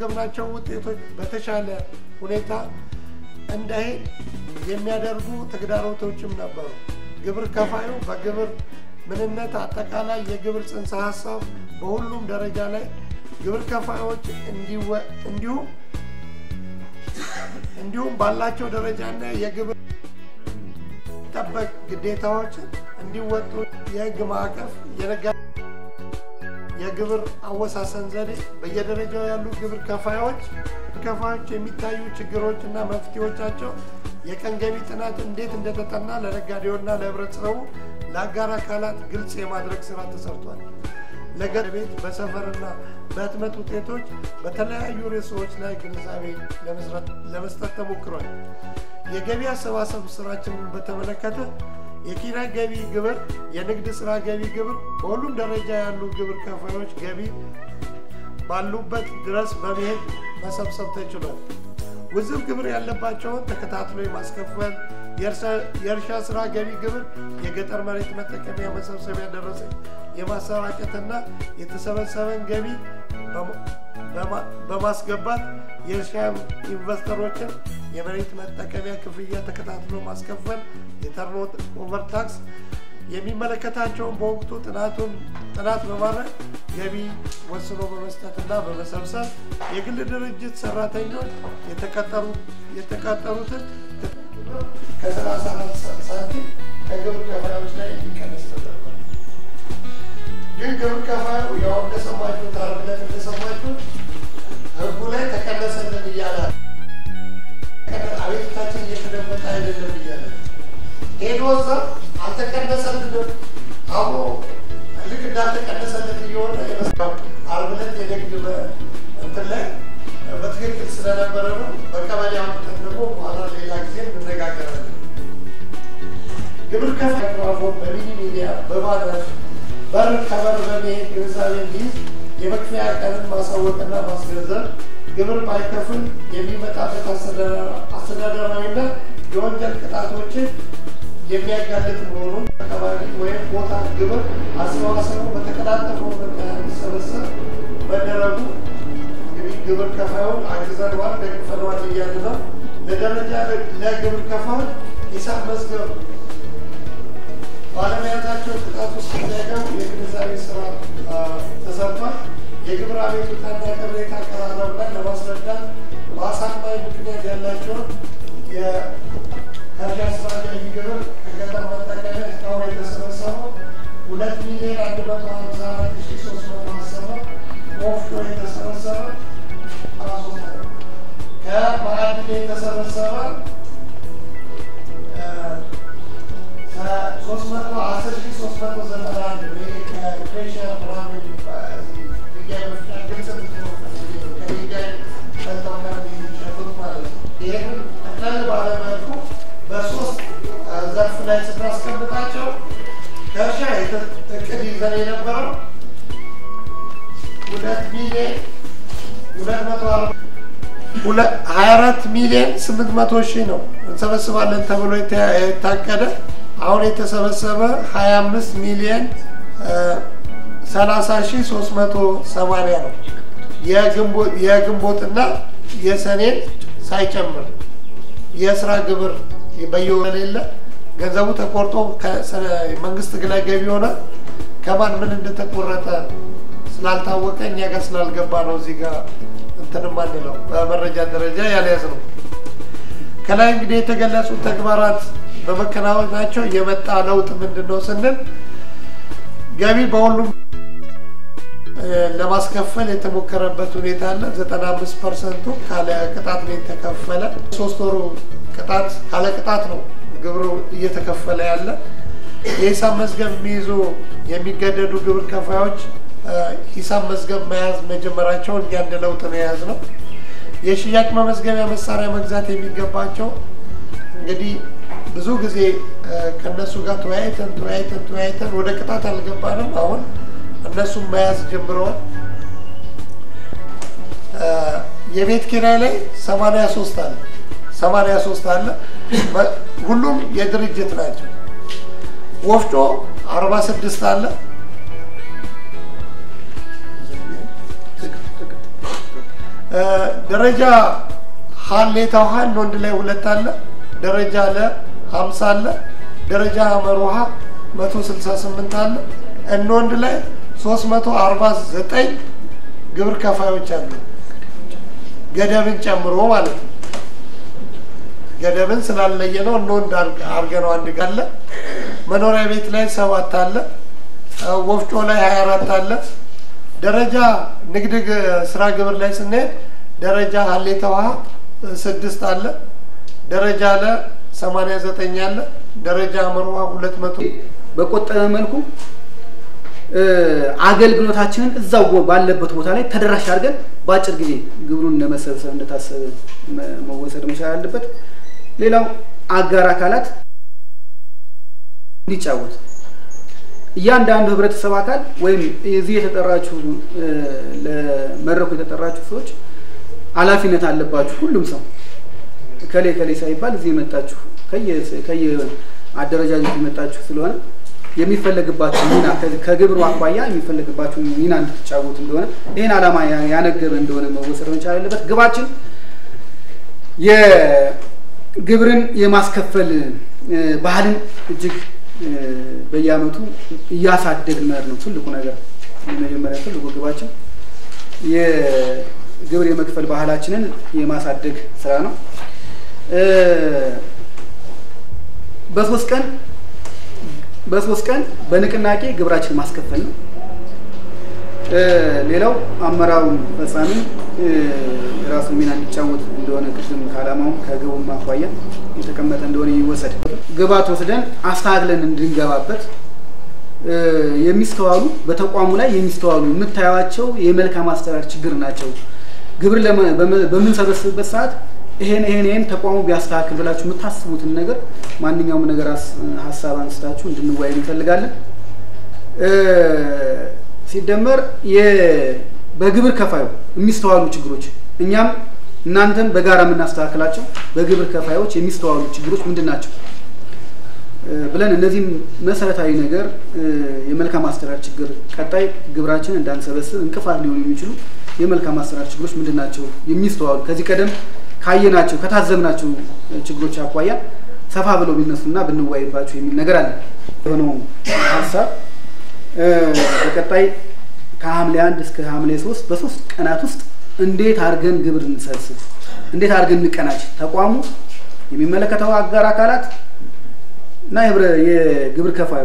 ያስመዘገብናቸው ውጤቶች በተሻለ ሁኔታ እንዳይሄድ የሚያደርጉ ተግዳሮቶችም ነበሩ። ግብር ከፋዩ በግብር ምንነት፣ አጠቃላይ የግብር ጽንሰ ሀሳብ በሁሉም ደረጃ ላይ ግብር ከፋዮች እንዲሁም እንዲሁም ባላቸው ደረጃና የግብር ጠበቅ ግዴታዎችን እንዲወጡ የህግ ማዕቀፍ የነጋ የግብር አወሳሰን ዘዴ በየደረጃው ያሉ ግብር ከፋዮች ከፋዮች የሚታዩ ችግሮች እና መፍትሄዎቻቸው የቀን ገቢ ጥናት እንዴት እንደተጠና ለነጋዴውና ለህብረተሰቡ ለአጋር አካላት ግልጽ የማድረግ ስራ ተሰርቷል። ለገር ቤት በሰፈርና በህትመት ውጤቶች በተለያዩ ርዕሶች ላይ ግንዛቤ ለመስጠት ተሞክሯል። የገቢ አሰባሰብ ስራችንን በተመለከተ የኪራይ ገቢ ግብር፣ የንግድ ስራ ገቢ ግብር በሁሉም ደረጃ ያሉ ግብር ከፋዮች ገቢ ባሉበት ድረስ በመሄድ መሰብሰብ ተችሏል። ውዝፍ ግብር ያለባቸውን ተከታትሎ የማስከፈል የእርሻ ስራ ገቢ ግብር፣ የገጠር መሬት መጠቀሚያ መሰብሰቢያ ደረሰኝ የማሰራጨትና የተሰበሰበን ገቢ በማስገባት የእርሻ ኢንቨስተሮችን የመሬት መጠቀሚያ ክፍያ ተከታትሎ ማስከፈል፣ የተርን ኦቨር ታክስ የሚመለከታቸውን በወቅቱ ጥናቱን ጥናት በማድረግ ገቢ ወስኖ በመስጠትና በመሰብሰብ የግል ድርጅት ሰራተኞች የተቀጠሩትን ከሰላሳ ሳንቲም ከግብር ከፋዮች ላይ እንዲቀነስ ተደርጓል። ግን ግብር ከፋዩ ያው እንደሰማችሁት ዓርብ ዕለት እንደሰማችሁት ህጉ ላይ ተቀነሰልን እያለ አቤቱታችን እየተደመጠ አይደለም እያለ ሄዶ እዛ አልተቀነሰልንም አብሮ ልክ እንዳልተቀነሰልን እየሆነ ይመስላል። ዓርብ ዕለት የንግድ እንትን ላይ በትክክል ስለነበረ ነው። በቀበሌ አምጥተን ደግሞ በኋላ ሌላ ጊዜ እንነጋገራለን። ግብር ከፋይ ማይክሮፎን በሚኒ ሚዲያ በማድረግ በር ከበር በመሄድ ግንዛቤ እንዲይዝ የመክፈያ ቀንን ማሳወቅና ማስገንዘብ ግብር ባይከፍል የሚመጣበት አስተዳደራዊና የወንጀል ቅጣቶችን የሚያጋልጥ መሆኑን አካባቢ ወይም ቦታ ግብር አሰባሰቡ በተቀላጠፈ ሁኔታ እንዲሰበሰብ መደረጉ እንግዲህ ግብር ከፋዩን አግዘነዋል፣ ደግፈነዋል እያለ ነው። ለደረጃ ለግብር ከፋዮች ሂሳብ መዝገብ ባለሙያታቸው ቅጣት ውስጥ እንዳይገቡ የግንዛቤ ስራ ተሰርቷል። የግብር አቤቱታና ቅሬታ አቀራረብ ላይ ለማስረዳት በአሳማኝ ምክንያት ያላቸውን የእርሻ ስራ ገቢ ግብር ከገጠር መጠቀሚያ እስካሁን የተሰበሰበው ሁለት ሚሊዮን አንድ መቶ ሀምሳ አራት ሺ ሶስት መቶ አስር ነው። ወፍጮ የተሰበሰበ ከማዕድን የተሰበሰበ ሶስት መቶ አስር ሺ ሶስት መቶ ዘጠና አንድ ከኢንፌሽን ምናምን ድንጋይ መፍጫ ግልጽ ከድንጋይ ፈልተው ከሚሸጡት ማለት ነው። ይህንን ጠቅለል ባለመልኩ በሶስት ዘርፍ ላይ ስናስቀምጣቸው ከእርሻ እቅድ ይዘን የነበረው ሁለት ሚሊዮን ሁለት መቶ ሀያ አራት ሚሊዮን ስምንት መቶ ሺህ ነው እንሰበስባለን ተብሎ የታቀደ አሁን የተሰበሰበ 25 ሚሊዮን 30 ሺህ 380 ነው። የግንቦትና የሰኔን ሳይጨምር የስራ ግብር በየወሩ የሌለ ገንዘቡ ተቆርጦ መንግስት ላይ ገቢ ሆነ ከማን ምን እንደተቆረጠ ስላልታወቀ እኛ ጋር ስላልገባ ነው እዚህ ጋር እንትን ማንለው በመረጃ ደረጃ ያልያዝ ነው። ከላይ እንግዲህ የተገለጹ ተግባራት በመከናወናቸው የመጣ ለውጥ ምንድን ነው ስንል ገቢ በሁሉም ለማስከፈል የተሞከረበት ሁኔታ አለ። 95 ፐርሰንቱ ካለ ቅጣት ነው የተከፈለ። ሶስት ወሩ ቅጣት ካለ ቅጣት ነው ግብሩ እየተከፈለ ያለ። የሂሳብ መዝገብ የሚይዙ የሚገደዱ ግብር ከፋዮች ሂሳብ መዝገብ መያዝ መጀመራቸውን እኛ እንደ ለውጥ ነው የያዝ ነው። የሽያጭ መመዝገቢያ መሳሪያ መግዛት የሚገባቸው እንግዲህ ብዙ ጊዜ ከነሱ ጋር ተወያይተን ተወያይተን ተወያይተን ወደ ቅጣት አልገባንም። አሁን እነሱም መያዝ ጀምረዋል። የቤት ኪራይ ላይ 83 አለ 83 አለ። ሁሉም የድርጅት ናቸው። ወፍጮ 46 አለ። ደረጃ ሀሌታ ውሃ ወንድ ላይ ሁለት አለ። ደረጃ ለ ሀምሳ አለ። ደረጃ ሀመር ውሃ መቶ ስልሳ ስምንት አለ። እነ ወንድ ላይ ሶስት መቶ አርባ ዘጠኝ ግብር ከፋዮች አሉ። ገደብን ጨምሮ ማለት ነው። ገደብን ስላለየ ነው እነ ወንድ አርገነው አንድ ጋለ መኖሪያ ቤት ላይ ሰባት አለ። ወፍጮ ላይ ሀያ አራት አለ። ደረጃ ንግድ ስራ ግብር ላይ ስንሄድ ደረጃ ሀሌታ ውሃ ስድስት አለ። ደረጃ ለ ሰማንያ ዘጠኝ አለ። ደረጃ ሀመር ውሃ ሁለት መቶ በቆጠበ መልኩ አገልግሎታችንን እዛው ባለበት ቦታ ላይ ተደራሽ አድርገን በአጭር ጊዜ ግብሩን ለመሰብሰብ እንደታሰበ መወሰድ መቻል አለበት። ሌላው አጋር አካላት እንዲጫወት እያንዳንዱ ህብረተሰብ አካል ወይም እዚህ የተጠራችሁ ለመድረኩ የተጠራችሁ ሰዎች ኃላፊነት አለባችሁ። ሁሉም ሰው ከሌ ከሌ ሳይባል እዚህ የመጣችሁ ከየ አደረጃጀት የመጣችሁ ስለሆነ የሚፈለግባችሁ ሚና ከግብሩ አኳያ የሚፈለግባችሁ ሚና እንድትጫወቱ እንደሆነ ይህን ዓላማ ያነገበ እንደሆነ መወሰድ መቻል አለበት። ግባችን የግብርን የማስከፈል ባህልን እጅግ በየዓመቱ እያሳደግን መሄድ ነው ትልቁ ነገር። የመጀመሪያ ትልቁ ግባችን የግብር የመክፈል ባህላችንን የማሳደግ ስራ ነው። በሶስት ቀን በሶስት ቀን በንቅናቄ ግብራችን ማስከፈል ነው። ሌላው አመራሩ ፈጻሚ የራሱን ሚና እንዲጫወት እንደሆነ ቅድም ከዓላማውም ከግቡም አኳያ የተቀመጠ እንደሆነ ይወሰድ። ግባት ወስደን አስተካክለን እንድንገባበት የሚስተዋሉ በተቋሙ ላይ የሚስተዋሉ የምታዩቸው የመልካም አስተዳደር ችግር ናቸው። ግብር በምንሰበስብበት ሰዓት ይሄን ይሄን ይሄን ተቋሙ ቢያስተካክል ብላችሁ የምታስቡትን ነገር ማንኛውም ነገር ሀሳብ አንስታችሁ እንድንወያይ እንፈልጋለን። ሲደመር በግብር ከፋዩ የሚስተዋሉ ችግሮች እኛም እናንተም በጋራ የምናስተካክላቸው በግብር ከፋዮች የሚስተዋሉ ችግሮች ምንድን ናቸው ብለን እነዚህም መሰረታዊ ነገር የመልካም አስተዳደር ችግር ቀጣይ ግብራችን እንዳንሰበስብ እንቅፋት ሊሆኑ የሚችሉ የመልካም አስተዳደር ችግሮች ምንድን ናቸው የሚስተዋሉ ከዚህ ቀደም ካየናቸው ከታዘብናቸው ችግሮች አኳያ ሰፋ ብለው ቢነሱና ብንወያይባቸው የሚል ነገር አለ። የሆነው ሀሳብ በቀጣይ ከሐምሌ አንድ እስከ ሐምሌ ሶስት በሶስት ቀናት ውስጥ እንዴት አድርገን ግብር እንሰብስብ፣ እንዴት አድርገን እንቀናጅ፣ ተቋሙ የሚመለከተው አጋር አካላት እና የግብር ከፋዩ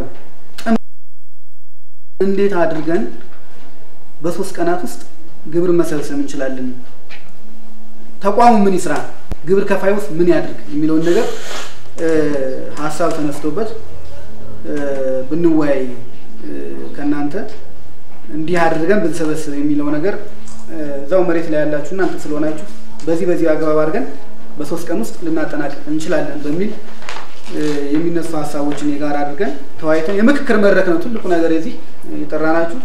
እንዴት አድርገን በሶስት ቀናት ውስጥ ግብር መሰብሰብ እንችላለን ተቋሙ ምን ይስራ፣ ግብር ከፋይ ውስጥ ምን ያድርግ የሚለውን ነገር ሀሳብ ተነስቶበት ብንወያይ ከእናንተ እንዲህ አድርገን ብንሰበስብ የሚለው ነገር እዛው መሬት ላይ ያላችሁ እናንተ ስለሆናችሁ በዚህ በዚህ አግባብ አድርገን በሶስት ቀን ውስጥ ልናጠናቀቅ እንችላለን በሚል የሚነሱ ሀሳቦችን የጋራ አድርገን ተወያይተን የምክክር መድረክ ነው ትልቁ ነገር የዚህ የጠራናችሁ።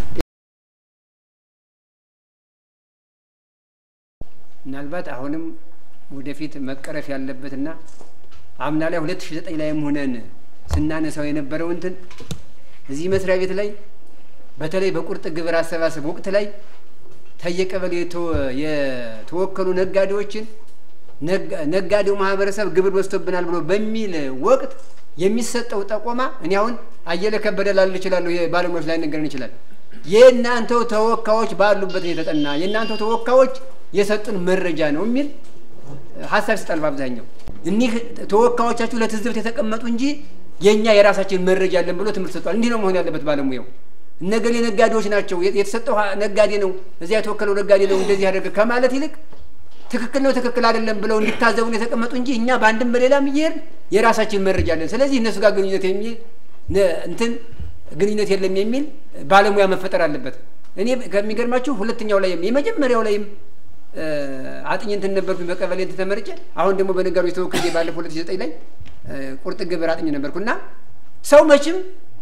ምናልባት አሁንም ወደፊት መቀረፍ ያለበትና አምና ላይ ሁለት ሺ ዘጠኝ ላይም ሆነን ስናነሳው የነበረው እንትን እዚህ መስሪያ ቤት ላይ በተለይ በቁርጥ ግብር አሰባሰብ ወቅት ላይ ተየቀበሌ የተወከሉ ነጋዴዎችን ነጋዴው ማህበረሰብ ግብር በዝቶብናል ብሎ በሚል ወቅት የሚሰጠው ጠቆማ እኔ አሁን አየለ ከበደ ላል እችላለሁ ባለሙያዎች ላይ ነገርን ይችላል። የእናንተው ተወካዮች ባሉበት ነው የተጠና የእናንተው ተወካዮች የሰጡን መረጃ ነው የሚል ሀሳብ ይሰጣል። በአብዛኛው እኒህ ተወካዮቻችሁ ለትዝብት የተቀመጡ እንጂ የእኛ የራሳችን መረጃ አለን ብሎ ትምህርት ሰጥቷል። እንዲህ ነው መሆን ያለበት ባለሙያው። እነገሌ ነጋዴዎች ናቸው፣ የተሰጠው ነጋዴ ነው፣ እዚያ የተወከለው ነጋዴ ነው እንደዚህ ያደርግ ከማለት ይልቅ ትክክል ነው ትክክል አይደለም ብለው እንዲታዘቡን የተቀመጡ እንጂ እኛ በአንድም በሌላም እየሄድን የራሳችን መረጃ አለን። ስለዚህ እነሱ ጋር ግንኙነት የሚል እንትን ግንኙነት የለም የሚል ባለሙያ መፈጠር አለበት። እኔ ከሚገርማችሁ ሁለተኛው ላይም የመጀመሪያው ላይም አጥኝ እንትን ነበርኩኝ በቀበሌ እንትን ተመርጬ አሁን ደግሞ በነጋዴዎች ተወክዬ ባለፈው ሁለት ሺህ ዘጠኝ ላይ ቁርጥ ግብር አጥኝ ነበርኩ እና ሰው መቼም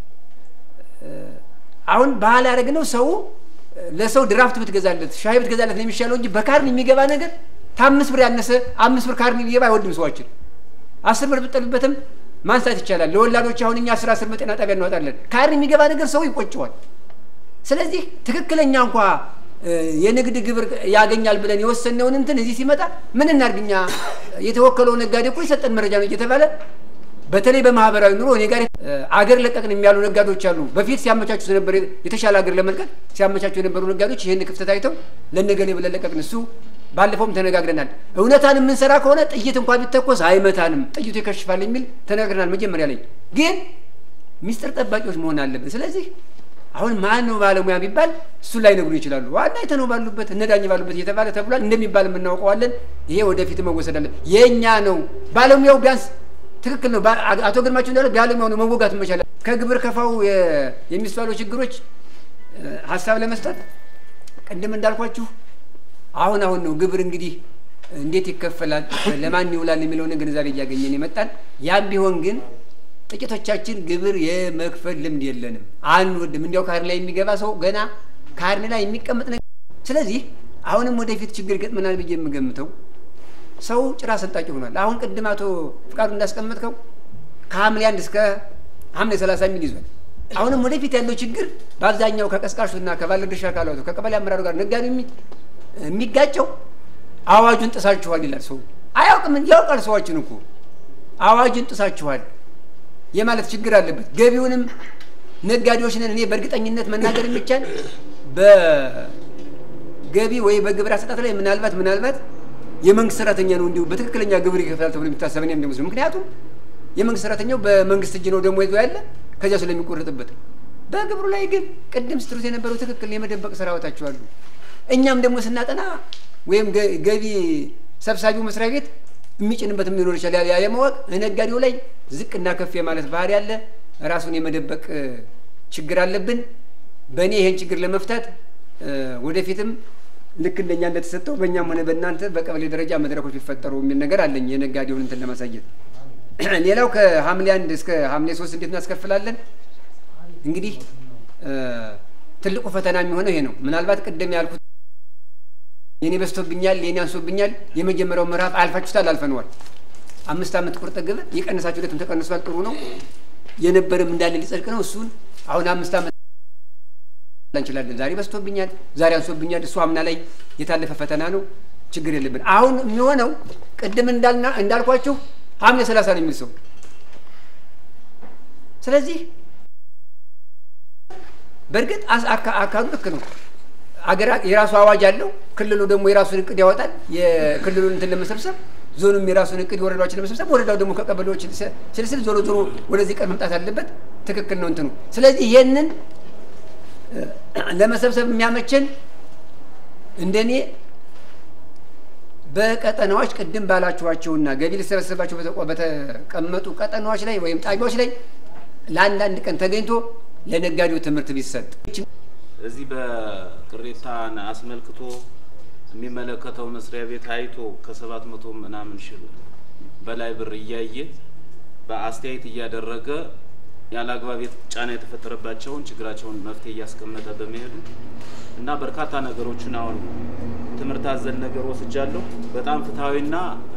አሁን ባህል ያደረግነው ሰው ለሰው ድራፍት ብትገዛለት ሻይ ብትገዛለት ነው የሚሻለው እንጂ በካርኒ የሚገባ ነገር ከአምስት ብር ያነሰ አምስት ብር ካርኒ ሊገባ አይወድም ሰዋችን። አስር ብር ብጠልበትም ማንሳት ይቻላል። ለወላዶች አሁን እኛ አስር አስር በጤና ጣቢያ እናወጣለን። ካርኒ የሚገባ ነገር ሰው ይቆጨዋል። ስለዚህ ትክክለኛ እንኳ የንግድ ግብር ያገኛል ብለን የወሰነውን እንትን እዚህ ሲመጣ ምን እናድርግኛ የተወከለው ነጋዴ እኮ የሰጠን መረጃ ነው እየተባለ በተለይ በማህበራዊ ኑሮ እኔ ጋር አገር ለቀቅን የሚያሉ ነጋዴዎች አሉ። በፊት ሲያመቻቹ ነበር የተሻለ ሀገር ለመልቀቅ ሲያመቻቹ የነበሩ ነጋዴዎች ይህን ክፍተት አይተው ለነገሌ ብለን ለቀቅን። እሱ ባለፈውም ተነጋግረናል። እውነታን የምንሰራ ከሆነ ጥይት እንኳን ቢተኮስ አይመታንም፣ ጥይቱ ይከሽፋል የሚል ተነጋግረናል። መጀመሪያ ላይ ግን ሚስጥር ጠባቂዎች መሆን አለብን። ስለዚህ አሁን ማን ነው ባለሙያ ቢባል እሱ ላይ ነግሩ ይችላሉ። ዋና የተነው ባሉበት እነዳኝ ባሉበት እየተባለ ተብሏል። እንደሚባል የምናውቀዋለን። ይሄ ወደፊት መወሰድ አለ። የእኛ ነው ባለሙያው ቢያንስ ትክክል ነው። አቶ ግርማቸው እንዳለ ባለሙያው ነው መወጋት መቻል። ከግብር ከፋው የሚስተዋሉ ችግሮች ሀሳብ ለመስጠት ቅድም እንዳልኳችሁ አሁን አሁን ነው ግብር እንግዲህ እንዴት ይከፈላል፣ ለማን ይውላል የሚለውን ግንዛቤ እያገኘን የመጣን ያም ቢሆን ግን ጥቂቶቻችን ግብር የመክፈል ልምድ የለንም፣ አንወድም። እንዲያው ካርኔ ላይ የሚገባ ሰው ገና ካርኔ ላይ የሚቀመጥ ነገር። ስለዚህ አሁንም ወደፊት ችግር ይገጥመናል ብዬ የምገምተው ሰው ጭራ ሰንጣቂ ሆኗል። አሁን ቅድም አቶ ፍቃዱ እንዳስቀመጥከው ከሐምሌ አንድ እስከ ሐምሌ ሰላሳ የሚል ይዟል። አሁንም ወደፊት ያለው ችግር በአብዛኛው ከቀስቃሹና ከባለድርሻ አካላቱ ከቀበሌ አመራሩ ጋር ነጋዴው የሚጋጨው አዋጁን ጥሳችኋል ይላል። ሰው አያውቅም፣ ያውቃል። ሰዎችን እኮ አዋጁን ጥሳችኋል የማለት ችግር አለበት። ገቢውንም ነጋዴዎች ነን እኔ በእርግጠኝነት መናገር የሚቻል በገቢ ወይ በግብር አሰጣጥ ላይ ምናልባት ምናልባት የመንግስት ሰራተኛ ነው እንዲሁ በትክክለኛ ግብር ይከፍላል ተብሎ የሚታሰብ እኔ እንደምስሉ። ምክንያቱም የመንግስት ሰራተኛው በመንግስት እጅ ነው ደግሞ ይዞ ያለ ከዚያ ስለሚቆረጥበት። በግብሩ ላይ ግን ቅድም ስትሉት የነበረው ትክክል የመደበቅ ስራዎታቸው አሉ። እኛም ደግሞ ስናጠና ወይም ገቢ ሰብሳቢው መስሪያ ቤት የሚጭንበትም ሊኖር ይችላል። ያ የማወቅ ነጋዴው ላይ ዝቅና ከፍ የማለት ባህሪ ያለ ራሱን የመደበቅ ችግር አለብን። በእኔ ይሄን ችግር ለመፍታት ወደፊትም ልክ እንደኛ እንደተሰጠው በእኛም ሆነ በእናንተ በቀበሌ ደረጃ መድረኮች ቢፈጠሩ የሚል ነገር አለኝ የነጋዴውን እንትን ለማሳየት። ሌላው ከሐምሌ አንድ እስከ ሐምሌ ሶስት እንዴት እናስከፍላለን? እንግዲህ ትልቁ ፈተና የሚሆነው ይሄ ነው። ምናልባት ቅድም ያልኩት የኔ በዝቶብኛል፣ የኔ አንሶብኛል፣ የመጀመሪያው ምዕራፍ አልፋችሁታል፣ አልፈነዋል። አምስት ዓመት ቁርጥ ግብር የቀነሳችሁለትም ተቀንሷል፣ ጥሩ ነው። የነበረም እንዳለ ሊጸድቅ ነው። እሱን አሁን አምስት ዓመት እንችላለን። ዛሬ በዝቶብኛል፣ ዛሬ አንሶብኛል። እሱ አምና ላይ የታለፈ ፈተና ነው። ችግር የለብን። አሁን የሚሆነው ቅድም እንዳልኳችሁ ሐምሌ ሰላሳ ነው የሚል ሰው ስለዚህ በእርግጥ አካሉ ልክ ነው። አገራ የራሱ አዋጅ አለው። ክልሉ ደግሞ የራሱን እቅድ ያወጣል። የክልሉን እንትን ለመሰብሰብ ዞኑም የራሱን እቅድ ወረዳዎችን ለመሰብሰብ ወረዳው ደግሞ ከቀበሌዎች ስልስል ዞሮ ዞሮ ወደዚህ ቀን መምጣት አለበት። ትክክል ነው እንትኑ። ስለዚህ ይህንን ለመሰብሰብ የሚያመችን እንደኔ በቀጠናዎች ቅድም ባላችኋቸውና ገቢ ሊሰበሰባቸው በተቀመጡ ቀጠናዎች ላይ ወይም ጣቢያዎች ላይ ለአንዳንድ ቀን ተገኝቶ ለነጋዴው ትምህርት ቢሰጥ እዚህ በቅሬታን አስመልክቶ የሚመለከተው መስሪያ ቤት አይቶ ከሰባት መቶ ምናምን ሺህ በላይ ብር እያየ በአስተያየት እያደረገ ያለ አግባብ ጫና የተፈጠረባቸውን ችግራቸውን መፍትሄ እያስቀመጠ በመሄዱ እና በርካታ ነገሮችን አሁን ትምህርት አዘል ነገር ወስጃለሁ። በጣም ፍትሐዊና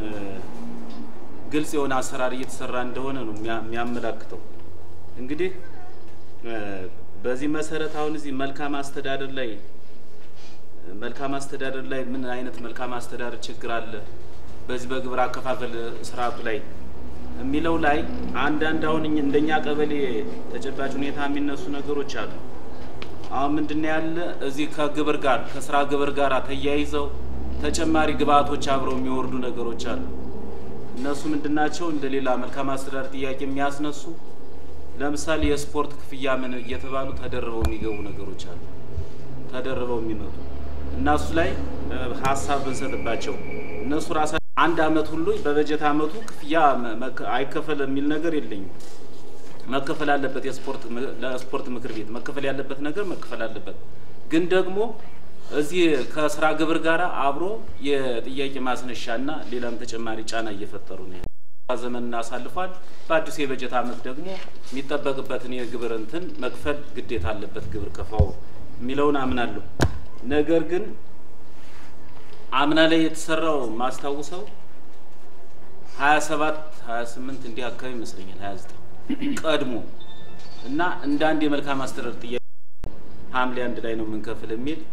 ግልጽ የሆነ አሰራር እየተሰራ እንደሆነ ነው የሚያመላክተው። እንግዲህ በዚህ መሰረት አሁን እዚህ መልካም አስተዳደር ላይ መልካም አስተዳደር ላይ ምን አይነት መልካም አስተዳደር ችግር አለ በዚህ በግብር አከፋፈል ስርዓቱ ላይ የሚለው ላይ አንዳንድ አሁን እንደኛ ቀበሌ ተጨባጭ ሁኔታ የሚነሱ ነገሮች አሉ። አሁን ምንድን ያለ እዚህ ከግብር ጋር ከስራ ግብር ጋር ተያይዘው ተጨማሪ ግብአቶች አብረው የሚወርዱ ነገሮች አሉ። እነሱ ምንድናቸው? እንደ ሌላ መልካም አስተዳደር ጥያቄ የሚያስነሱ ለምሳሌ የስፖርት ክፍያ ምን እየተባሉ ተደርበው የሚገቡ ነገሮች አሉ። ተደርበው የሚመጡ እና እሱ ላይ ሀሳብ ብንሰጥባቸው እነሱ ራሳ አንድ አመት ሁሉ በበጀት አመቱ ክፍያ አይከፈል የሚል ነገር የለኝም። መከፈል አለበት። የስፖርት ለስፖርት ምክር ቤት መከፈል ያለበት ነገር መከፈል አለበት። ግን ደግሞ እዚህ ከስራ ግብር ጋር አብሮ የጥያቄ ማስነሻና ሌላም ተጨማሪ ጫና እየፈጠሩ ነው። ዘመን እናሳልፏል። በአዲሱ የበጀት አመት ደግሞ የሚጠበቅበትን የግብር እንትን መክፈል ግዴታ አለበት ግብር ከፋው የሚለውን አምናለሁ። ነገር ግን አምና ላይ የተሰራው ማስታውሰው ሀያ ሰባት ሀያ ስምንት እንዲህ አካባቢ ይመስለኛል ሀያ ዘጠኝ ቀድሞ እና እንደ አንድ የመልካም አስተዳደር ጥያቄ ሐምሌ አንድ ላይ ነው የምንከፍል የሚል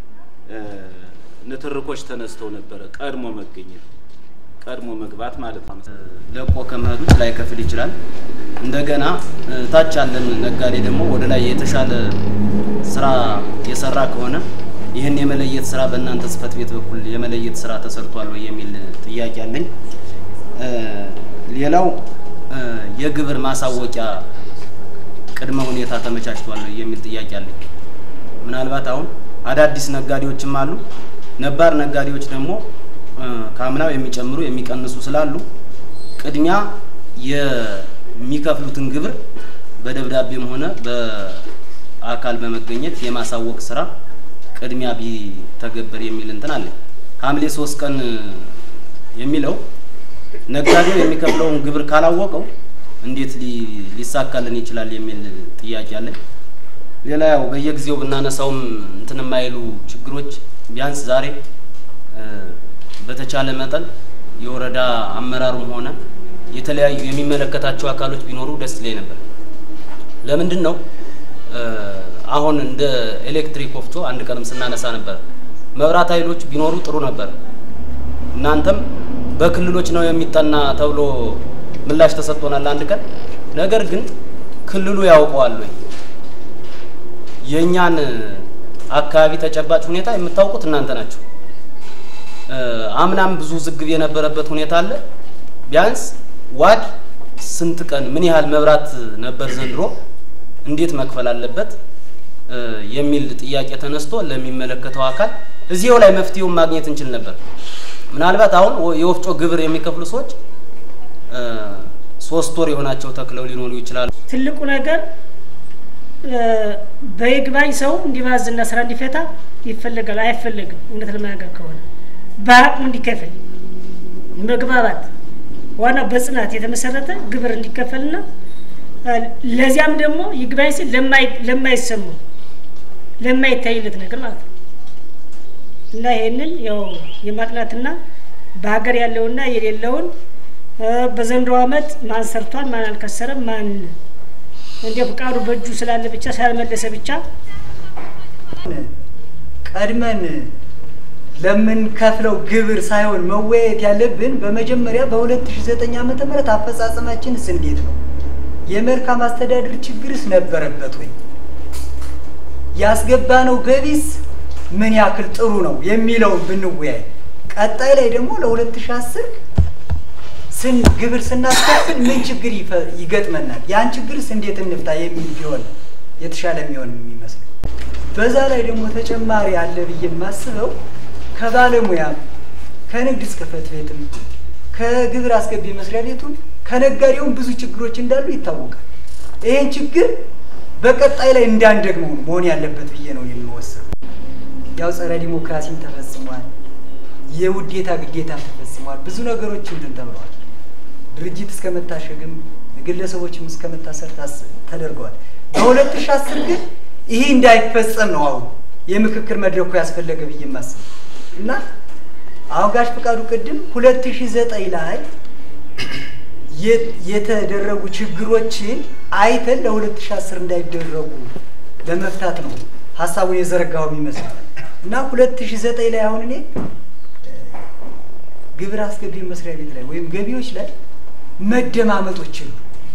እ፣ ንትርኮች ተነስተው ነበረ። ቀድሞ መገኘት፣ ቀድሞ መግባት ማለት ነው። ለቆ ከመሄድ ውጭ ላይ ከፍል ይችላል። እንደገና እ፣ ታች ያለን ነጋዴ ደግሞ ወደ ላይ የተሻለ ስራ የሰራ ከሆነ ይህን የመለየት ስራ በእናንተ ጽሕፈት ቤት በኩል የመለየት ስራ ተሰርቷል ወይ የሚል ጥያቄ አለኝ። እ፣ ሌላው እ፣ የግብር ማሳወቂያ ቅድመ ሁኔታ ተመቻችቷል ወይ የሚል ጥያቄ አለኝ። ምናልባት አሁን አዳዲስ ነጋዴዎችም አሉ፣ ነባር ነጋዴዎች ደግሞ እ፣ ከአምናው የሚጨምሩ የሚቀንሱ ስላሉ ቅድሚያ የሚከፍሉትን ግብር በደብዳቤም ሆነ በአካል በመገኘት የማሳወቅ ስራ ቅድሚያ ቢተገበር የሚል እንትን አለ። ሐምሌ ሶስት ቀን የሚለው ነጋዴው የሚከፍለውን ግብር ካላወቀው እንዴት ሊ- ሊሳካልን ይችላል የሚል ጥያቄ አለ። ሌላ ያው በየጊዜው ብናነሳውም እንትን የማይሉ ችግሮች ቢያንስ ዛሬ እ፣ በተቻለ መጠን የወረዳ አመራሩም ሆነ የተለያዩ የሚመለከታቸው አካሎች ቢኖሩ ደስ ይለኝ ነበር። ለምንድን ነው እ፣ አሁን እንደ ኤሌክትሪክ ወፍጮ አንድ ቀንም ስናነሳ ነበር። መብራት ኃይሎች ቢኖሩ ጥሩ ነበር። እናንተም በክልሎች ነው የሚጠና ተብሎ ምላሽ ተሰጥቶናል አንድ ቀን። ነገር ግን ክልሉ ያውቀዋል ወይ? የእኛን አካባቢ ተጨባጭ ሁኔታ የምታውቁት እናንተ ናቸው። እ፣ አምናም ብዙ ዝግብ የነበረበት ሁኔታ አለ። ቢያንስ ዋድ ስንት ቀን ምን ያህል መብራት ነበር ዘንድሮ እንዴት መክፈል አለበት እ፣ የሚል ጥያቄ ተነስቶ ለሚመለከተው አካል እዚያው ላይ መፍትሄውን ማግኘት እንችል ነበር። ምናልባት አሁን ወ- የወፍጮ ግብር የሚከፍሉ ሰዎች እ፣ ሶስት ወር የሆናቸው ተክለው ሊኖሩ ይችላሉ። ትልቁ ነገር እ፣ በይግባኝ ሰው እንዲባዝና ስራ እንዲፈታ ይፈለጋል። አይፈለግም። እውነት ለመናገር ከሆነ በአቅሙ እንዲከፍል መግባባት፣ ዋናው በጽናት የተመሰረተ ግብር እንዲከፈልና እ፣ ለዚያም ደግሞ ይግባኝ ሲል ለማይ- ለማይሰማው ለማይታይለት ነገር ማለት ነው እና ይሄንን ያው የማጥናትና በሀገር ያለውና የሌለውን እ፣ በዘንድሮ ዓመት ማን ሰርቷል፣ ማን አልከሰረም፣ ማን እንደ ፍቃዱ በእጁ ስላለ ብቻ ስላልመለሰ ብቻ ቀድመን ለምንከፍለው ግብር ሳይሆን መወያየት ያለብን በመጀመሪያ በ2009 ዓመተ ምህረት አፈጻጸማችንስ እንዴት ነው? የመልካም አስተዳደር ችግርስ ነበረበት ወይ? ያስገባነው ገቢስ ምን ያክል ጥሩ ነው የሚለውን ብንወያይ፣ ቀጣይ ላይ ደግሞ ለ2010 ስን ግብር ስናስከፍል ምን ችግር ይፈ- ይገጥመናል፣ ያን ችግርስ እንዴት እንፍታ የሚል ቢሆን የተሻለ የሚሆን የሚመስለው። በዛ ላይ ደግሞ ተጨማሪ አለ ብዬ የማስበው ከባለሙያም ከንግድ ጽሕፈት ቤትም ከግብር አስገቢ መስሪያ ቤቱም ከነጋዴውም ብዙ ችግሮች እንዳሉ ይታወቃል። ይህን ችግር በቀጣይ ላይ እንዳንደግመው ነው መሆን ያለበት ብዬ ነው የሚወስነው። ያው ጸረ ዲሞክራሲም ተፈጽሟል፣ የውዴታ ግዴታም ተፈጽሟል። ብዙ ነገሮች እንትን ተብለዋል። ድርጅት እስከ መታሸግም ግለሰቦችም እስከ መታሰር ታስ- ተደርገዋል። በሁለት ሺህ አስር ግን ይሄ እንዳይፈጸም ነው አሁን የምክክር መድረኩ ያስፈለገ ብዬ የማስበው እና አሁን ጋሽ ፈቃዱ ቅድም ሁለት ሺህ ዘጠኝ ላይ የ- የተደረጉ ችግሮችን አይተን ለሁለት ሺህ አስር እንዳይደረጉ ለመፍታት ነው ሀሳቡን የዘረጋው የሚመስለው እና ሁለት ሺህ ዘጠኝ ላይ አሁን እኔ እ፣ ግብር አስገቢ መስሪያ ቤት ላይ ወይም ገቢዎች ላይ መደማመጦች የሉ፣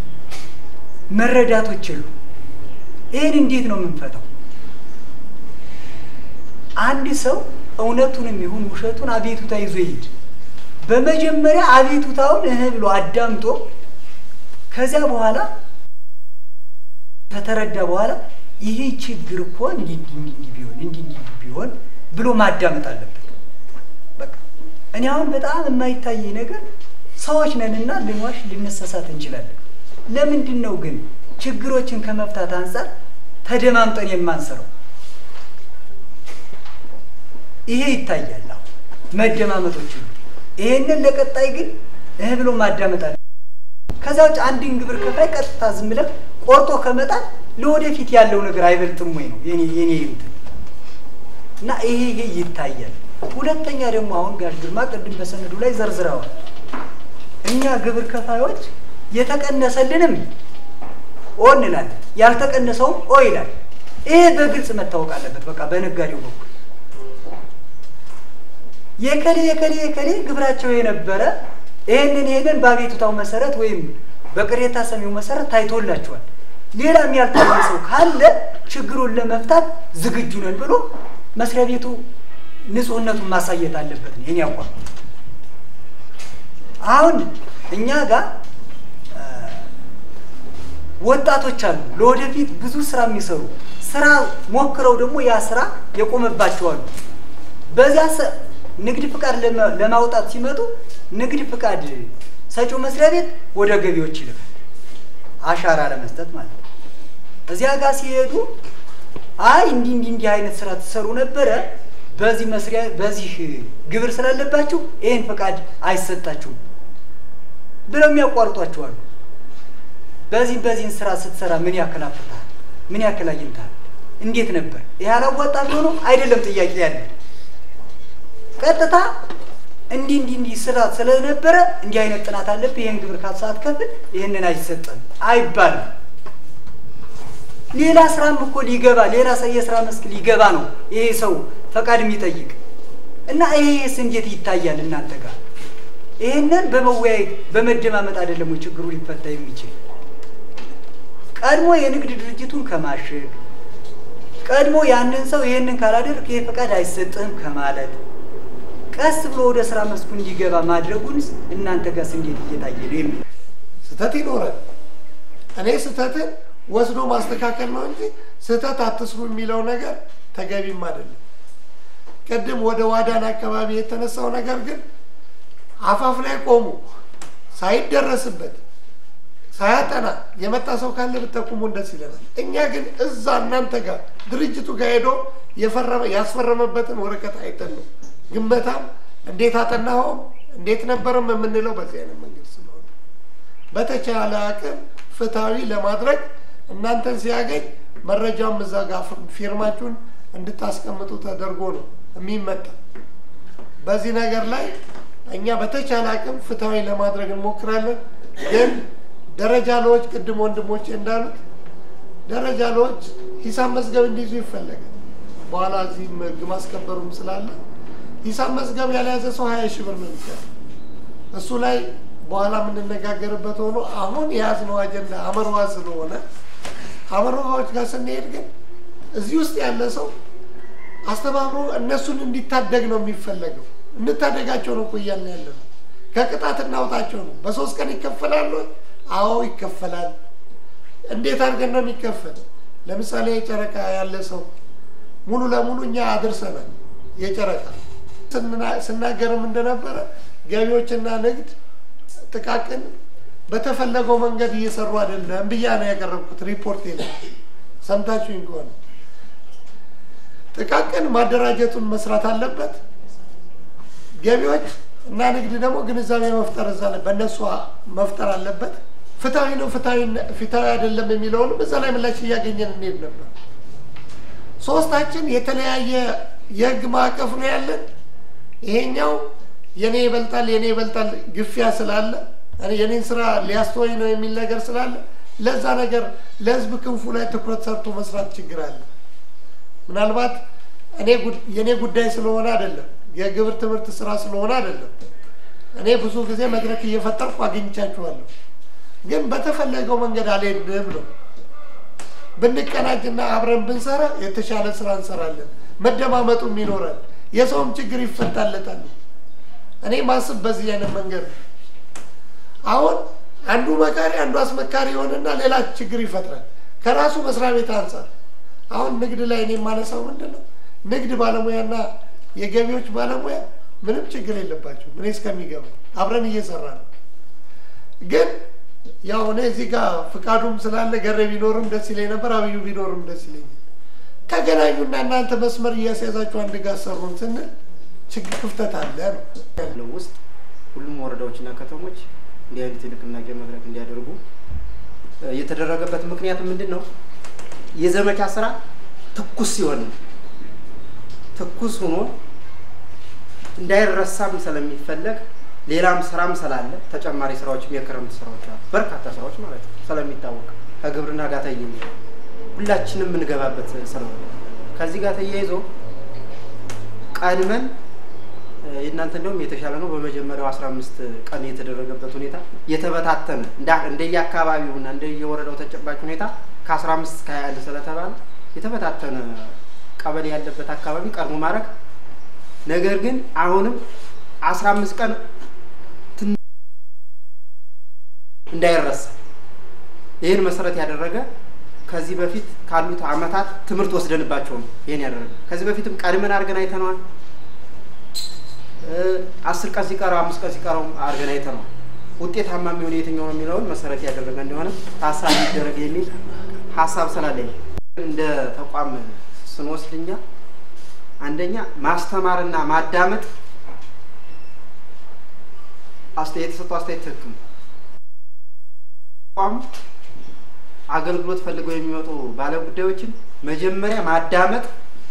መረዳቶች የሉ። ይህን እንዴት ነው የምንፈታው? አንድ ሰው እውነቱንም ይሁን ውሸቱን አቤቱታ ይዞ ይሄድ። በመጀመሪያ አቤቱታውን እህ ብሎ አዳምጦ ከዚያ በኋላ ከተረዳ በኋላ ይሄ ችግር እኮ እንዲህ እንዲህ እንዲህ እንዲህ ቢሆን እንዲህ እንዲህ ቢሆን ብሎ ማዳመጥ አለበት። በቃ እኔ አሁን በጣም የማይታይ ነገር ሰዎች ነንና ልንዋሽ ልንሰሳት እንችላለን። ለምንድን ነው ግን ችግሮችን ከመፍታት አንጻር ተደማምጠን የማንሰራው? ይሄ ይታያል። አሁን መደማመጦች ሁሉ ይሄንን ለቀጣይ ግን እህ ብሎ ማዳመጥ አለ። ከዛ ውጭ አንድን ግብር ከፋይ ቀጥታ ዝም ብለህ ቆርጦ ከመጣል ለወደፊት ያለው ነገር አይበልጥም ወይ ነው የኔ የኔ እንትን እና ይሄ ይሄ ይታያል። ሁለተኛ ደግሞ አሁን ጋሽ ግርማ ቅድም በሰነዱ ላይ ዘርዝረዋል። እኛ ግብር ከፋዮች የተቀነሰልንም ኦ እንላለን፣ ያልተቀነሰውም ኦ ይላል። ይሄ በግልጽ መታወቅ አለበት። በቃ በነጋዴው በኩል የከሌ የከሌ የከሌ ግብራቸው የነበረ ይህንን ይህንን በአቤቱታው መሰረት ወይም በቅሬታ ሰሚው መሰረት ታይቶላቸዋል። ሌላም ያልታየ ሰው ካለ ችግሩን ለመፍታት ዝግጁ ነን ብሎ መስሪያ ቤቱ ንጹህነቱን ማሳየት አለበት ነው የኔ አቋም። አሁን እኛ ጋር ወጣቶች አሉ፣ ለወደፊት ብዙ ስራ የሚሰሩ ስራ ሞክረው ደግሞ ያ ስራ የቆመባቸው አሉ። በዚያ ሰ- ንግድ ፍቃድ ለማ- ለማውጣት ሲመጡ ንግድ ፍቃድ ሰጪው መስሪያ ቤት ወደ ገቢዎች ይልካል፣ አሻራ ለመስጠት ማለት ነው። እዚያ ጋር ሲሄዱ አይ እንዲህ እንዲህ እንዲህ አይነት ስራ ትሰሩ ነበረ፣ በዚህ መስሪያ በዚህ ግብር ስላለባችሁ ይህን ፍቃድ አይሰጣችሁም ብለው የሚያቋርጧቸው አሉ። በዚህ በዚህን ስራ ስትሰራ ምን ያክል አፍርተሃል? ምን ያክል አግኝተሃል? እንዴት ነበር? ይህ አላዋጣ ብሎ ነው አይደለም ጥያቄ ያለ ቀጥታ እንዲህ እንዲህ እንዲህ ስራ ስለነበረ እንዲህ አይነት ጥናት አለብህ፣ ይህን ግብር ካሳት ከፍል ይህንን አይሰጥም አይባልም። ሌላ ስራም እኮ ሊገባ ሌላ ሰ- የስራ መስክ ሊገባ ነው ይሄ ሰው ፈቃድ የሚጠይቅ እና ይሄስ እንዴት ይታያል እናንተ ጋር? ይህንን በመወያየት በመደማመጥ አይደለም ወይ ችግሩ ሊፈታ የሚችል? ቀድሞ የንግድ ድርጅቱን ከማሸግ ቀድሞ ያንን ሰው ይህንን ካላደርግ ይህ ፈቃድ አይሰጥህም ከማለት ቀስ ብሎ ወደ ስራ መስኩ እንዲገባ ማድረጉንስ እናንተ ጋርስ እንዴት እየታየ ነው የሚል ስህተት ይኖራል። እኔ ስህተትን ወስዶ ማስተካከል ነው እንጂ ስህተት አትስሩ የሚለው ነገር ተገቢም አይደለም። ቅድም ወደ ዋዳን አካባቢ የተነሳው ነገር ግን አፋፍ ላይ ቆሙ ሳይደረስበት ሳያጠና የመጣ ሰው ካለ ብጠቁሙን ደስ ይለናል። እኛ ግን እዛ እናንተ ጋር ድርጅቱ ጋር ሄዶ የፈረመ ያስፈረመበትን ወረቀት አይተን ነው ግመታም እንዴት አጠናኸውም እንዴት ነበረም የምንለው በዚህ አይነት መንገድ ስለሆነ በተቻለ አቅም ፍትሐዊ ለማድረግ እናንተን ሲያገኝ መረጃም እዛ ጋር ፊርማችሁን እንድታስቀምጡ ተደርጎ ነው የሚመጣ። በዚህ ነገር ላይ እኛ በተቻለ አቅም ፍትሐዊ ለማድረግ እንሞክራለን። ግን ደረጃ ለዎች ቅድም ወንድሞቼ እንዳሉት ደረጃ ለዎች ሂሳብ መዝገብ እንዲይዙ ይፈለጋል። በኋላ እዚህም ህግ ማስከበሩም ስላለ ሂሳብ መዝገብ ያልያዘ ሰው ሀያ ሺህ ብር ነው የሚከፍለው። እሱ ላይ በኋላ የምንነጋገርበት ሆኖ አሁን የያዝነው አጀንዳ አመርዋ ስለሆነ አመርዋዎች ጋር ስንሄድ ግን እዚህ ውስጥ ያለ ሰው አስተባብሮ እነሱን እንዲታደግ ነው የሚፈለገው። እንታደጋቸው ነው እኮ እያልን ያለ ነው። ከቅጣት እናውጣቸው ነው። በሶስት ቀን ይከፈላሉ? አዎ ይከፈላል። እንዴት አድርገን ነው የሚከፈል? ለምሳሌ የጨረቃ ያለ ሰው ሙሉ ለሙሉ እኛ አድርሰናል። የጨረቃ ስንና- ስናገርም እንደነበረ ገቢዎችና ንግድ ጥቃቅን በተፈለገው መንገድ እየሰሩ አይደለም ብያ ነው ያቀረብኩት ሪፖርት ላይ ሰምታችሁኝ ከሆነ ጥቃቅን ማደራጀቱን መስራት አለበት። ገቢዎች እና ንግድ ደግሞ ግንዛቤ መፍጠር እዛ ላይ በእነሱ መፍጠር አለበት። ፍትሐዊ ነው ፍትሐዊ- ፍትሐዊ አይደለም የሚለውንም እዛ ላይ ምላሽ እያገኘን እንሄድ ነበር። ሶስታችን የተለያየ የህግ ማዕቀፍ ነው ያለን። ይሄኛው የኔ ይበልጣል የኔ ይበልጣል ግፊያ ስላለ እኔ የኔን ስራ ሊያስተወኝ ነው የሚል ነገር ስላለ ለዛ ነገር ለህዝብ ክንፉ ላይ ትኩረት ሰርቶ መስራት ችግር አለ። ምናልባት እኔ ጉድ- የኔ ጉዳይ ስለሆነ አይደለም፣ የግብር ትምህርት ስራ ስለሆነ አይደለም። እኔ ብዙ ጊዜ መድረክ እየፈጠርኩ አግኝቻችኋለሁ፣ ግን በተፈለገው መንገድ አልሄድም ነው። ብንቀናጅና አብረን ብንሰራ የተሻለ ስራ እንሰራለን፣ መደማመጡም ይኖራል፣ የሰውም ችግር ይፈታለታል። እኔ ማስብ በዚህ አይነት መንገድ ነው። አሁን አንዱ መካሪ አንዱ አስመካሪ የሆነና ሌላ ችግር ይፈጥራል ከራሱ መስሪያ ቤት አንጻር። አሁን ንግድ ላይ እኔ የማነሳው ምንድን ነው ንግድ ባለሙያና የገቢዎች ባለሙያ ምንም ችግር የለባቸው። እኔ እስከሚገባ አብረን እየሰራ ነው። ግን ያው እኔ እዚህ ጋር ፍቃዱም ስላለ ገሬ ቢኖርም ደስ ይለኝ ነበር፣ አብዩ ቢኖርም ደስ ይለኛል። ተገናኙና እናንተ መስመር እያስያዛችሁ አንድ ጋር ሰሩን ስንል ችግር ክፍተት አለ ነው ያለው ውስጥ ሁሉም ወረዳዎችና ከተሞች እንዲህ አይነት የንቅናቄ መድረክ እንዲያደርጉ እ የተደረገበት ምክንያት ምንድን ነው? የዘመቻ ስራ ትኩስ ሲሆን ነው። ትኩስ ሆኖ እንዳይረሳም ስለሚፈለግ ሌላም ስራም ስላለ ተጨማሪ ስራዎችም የክረምት ስራዎች አሉ፣ በርካታ ስራዎች ማለት ነው። ስለሚታወቅ ከግብርና ጋር ተያይዞ ሁላችንም የምንገባበት ስለሆነ ከዚህ ጋር ተያይዞ ቀድመን የእናንተ እንደውም የተሻለ ነው። በመጀመሪያው 15 ቀን የተደረገበት ሁኔታ የተበታተነ እንዳ- እንደየአካባቢውና እንደየወረዳው ተጨባጭ ሁኔታ ከ15 እስከ 21 ስለተባለ የተበታተነ ቀበሌ ያለበት አካባቢ ቀድሞ ማድረግ ነገር ግን አሁንም 15 ቀን ትን- እንዳይረሳ ይህን መሰረት ያደረገ ከዚህ በፊት ካሉት አመታት ትምህርት ወስደንባቸው ነው ይህን ያደረገ። ከዚህ በፊትም ቀድመን አድርገን አይተነዋል። እ፣ አስር ቀን ሲቀረው አምስት ቀን ሲቀረው አድርገን አይተነዋል። ውጤታማ የሚሆን የትኛው ነው የሚለውን መሰረት ያደረገ እንደሆነ ታሳቢ ይደረግ የሚል ሀሳብ ስላለኝ እንደ ተቋም ስንወስድ እኛ አንደኛ ማስተማርና ማዳመጥ አስተያየት የተሰጠው አስተያየት ትክክል ነው። ተቋሙ አገልግሎት ፈልገው የሚመጡ ባለጉዳዮችን መጀመሪያ ማዳመጥ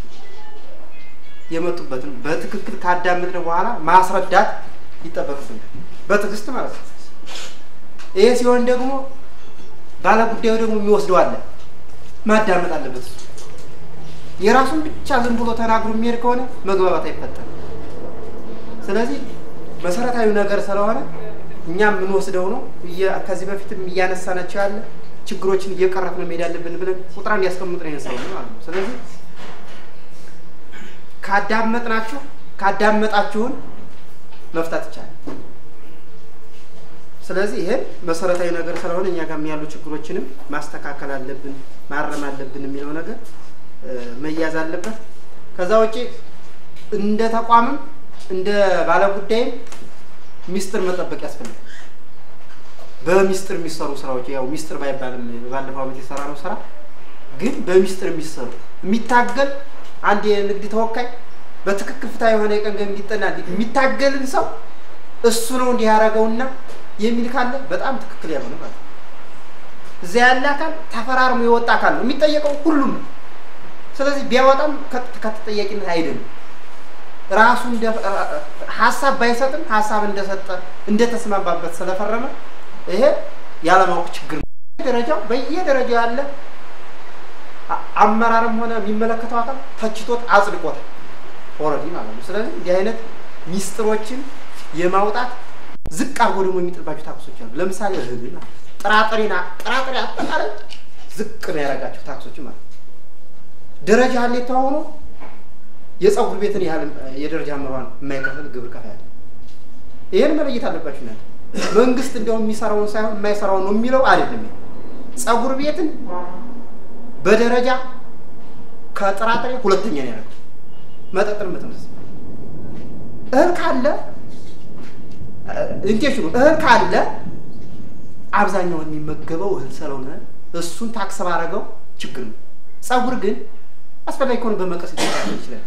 የመጡበትን በትክክል ካዳመጥን በኋላ ማስረዳት ይጠበቅብናል። በትዕግስት ማለት ነው። ይሄ ሲሆን ደግሞ ባለጉዳዩ ደግሞ የሚወስደው አለ፣ ማዳመጥ አለበት። እሱ የራሱን ብቻ ዝም ብሎ ተናግሮ የሚሄድ ከሆነ መግባባት አይፈጠርም። ስለዚህ መሰረታዊ ነገር ስለሆነ እኛም የምንወስደው ነው። እየ- ከዚህ በፊትም እያነሳናቸው ያለ ችግሮችን እየቀረፍን መሄድ ያለብን ብለን ቁጥር እንዲያስቀምጥ ነው ይነሳው ማለት ነው። ስለዚህ ካዳመጥናችሁ ካዳመጣችሁን መፍታት ይቻላል። ስለዚህ ይሄን መሰረታዊ ነገር ስለሆነ እኛ ጋርም ያሉ ችግሮችንም ማስተካከል አለብን ማረም አለብን የሚለው ነገር እ፣ መያዝ አለበት። ከዛ ውጪ እንደ ተቋምም እንደ ባለጉዳይም ሚስጥር መጠበቅ ያስፈልጋል። በሚስጥር የሚሰሩ ስራዎች ያው ሚስጥር ባይባልም ባለፈው ዓመት የሰራ ነው ስራ ግን በሚስጥር የሚሰሩ የሚታገል አንድ የንግድ ተወካይ በትክክል ፍትሐ የሆነ የቀን ገቢ እንዲጠና የሚታገልን ሰው እሱ ነው እንዲህ ያደረገውና የሚል ካለ በጣም ትክክል ያልሆነ ማለት ነው። እዚያ ያለ አካል ተፈራርሞ የወጣ አካል ነው የሚጠየቀው ሁሉም ነው። ስለዚህ ቢያወጣም ከ- ከተጠያቂነት አይደለም። ራሱ እንደ ሀሳብ ባይሰጥም ሀሳብ እንደሰጠ እንደተስማማበት ስለፈረመ ይሄ ያለማወቅ ችግር ነው። ደረጃው በየደረጃው ያለ አ- አመራርም ሆነ የሚመለከተው አካል ተችቶት አጽድቆታል ኦልሬዲ ማለት ነው። ስለዚህ እንዲህ አይነት ሚስጥሮችን የማውጣት ዝቅ አድርጎ ደግሞ የሚጥልባቸው ታክሶች አሉ። ለምሳሌ እህል ማለት ነው። ጥራጥሬና ጥራጥሬ አጠቃላይ ዝቅ ነው ያደረጋቸው ታክሶች ማለት ነው። ደረጃ ሀሌታ ሆኖ የፀጉር ቤትን ያህል የደረጃ አመራን የማይከፍል ግብር ከፋይ አለ። ይህን መለየት አለባችሁ እናንተ። መንግስት እንዲያውም የሚሰራውን ሳይሆን የማይሰራውን ነው የሚለው አይደለም። ፀጉር ቤትን በደረጃ ከጥራጥሬ ሁለተኛ ነው ያደረገው። መጠጥን በተመሳሳይ እህል ካለ ኢንቴንሽኑ እህል ካለ አብዛኛውን የሚመገበው እህል ስለሆነ እሱን ታክስ ባረገው ችግር ነው። ፀጉር ግን አስፈላጊ ከሆነ በመቀስ ሊስተካከል ይችላል።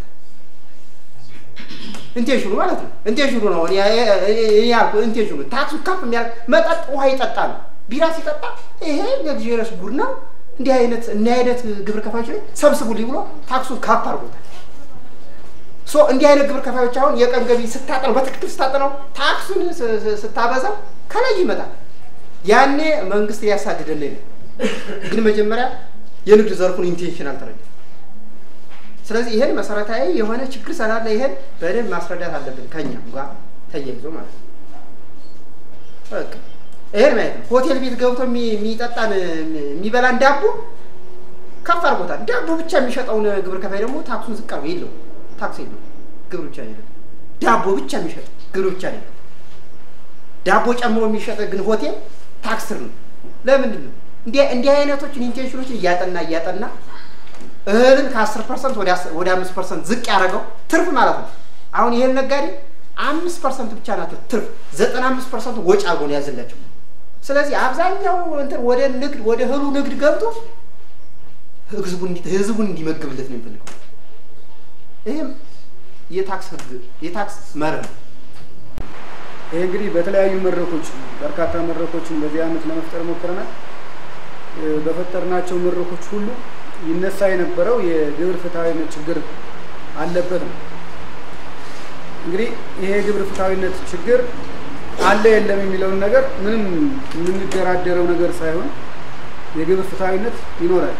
ኢንቴንሽኑ ማለት ነው። ኢንቴንሽኑ ነው እኔ እኔ ያልኩህ ኢንቴንሽኑ ታክሱ ከፍ የሚያደርግ መጠጥ ውሃ ይጠጣ ነው። ቢራ ሲጠጣ ይሄ ለግዢረስ ጉድ ነው። እንዲህ አይነት እና አይነት ግብር ከፋዮች ላይ ሰብስቡልኝ ብሎ ታክሱን ካፕ አድርጎታል። ሶ እንዲህ አይነት ግብር ከፋዮች አሁን የቀን ገቢ ስታጠነው በትክክል ስታጠነው ታክሱን ስ- ስ- ስታበዛው ከላይ ይመጣል። ያኔ መንግስት ሊያሳድደን ነው። ግን መጀመሪያ የንግድ ዘርፉን ኢንቴንሽን አልተረዳም። ስለዚህ ይሄን መሰረታዊ የሆነ ችግር ስላለ ይሄን በደንብ ማስረዳት አለብን ከኛ ጋር ተያይዞ ማለት ነው። በቃ ይሄን ማየት ነው። ሆቴል ቤት ገብቶ የሚ- የሚጠጣን የሚበላን ዳቦ ከፍ አድርጎታል። ዳቦ ብቻ የሚሸጠውን ግብር ከፋይ ደግሞ ታክሱን ዝቅ አድርጎ የለው ታክስ የለው ግብር ብቻ የለም። ዳቦ ብቻ የሚሸጥ ግብር ብቻ የለው። ዳቦ ጨምሮ የሚሸጥ ግን ሆቴል ታክስ ስር ነው። ለምንድን ነው እንዲህ እንዲህ አይነቶችን ኢንቴንሽኖችን እያጠና እያጠና እህልን ከአስር ፐርሰንት ወደ አምስት ፐርሰንት ዝቅ ያደረገው ትርፍ ማለት ነው። አሁን ይህን ነጋዴ አምስት ፐርሰንት ብቻ ናት ትርፍ፣ ዘጠና አምስት ፐርሰንት ወጪ አድርጎ ነው ያዘላቸው። ስለዚህ አብዛኛው እንትን ወደ ንግድ ወደ እህሉ ንግድ ገብቶ ህዝቡን እንዲ- ህዝቡን እንዲመግብለት ነው የሚፈልገው። ይህም የታክስ ህግ የታክስ መርህ ነው። ይህ እንግዲህ በተለያዩ መድረኮች በርካታ መድረኮችን በዚህ ዓመት ለመፍጠር ሞክረናል። እ፣ በፈጠርናቸው መድረኮች ሁሉ ይነሳ የነበረው የግብር ፍትሐዊነት ችግር አለበት ነው። እንግዲህ ይሄ የግብር ፍትሐዊነት ችግር አለ የለም የሚለውን ነገር ምንም የምንደራደረው ነገር ሳይሆን የግብር ፍትሐዊነት ይኖራል።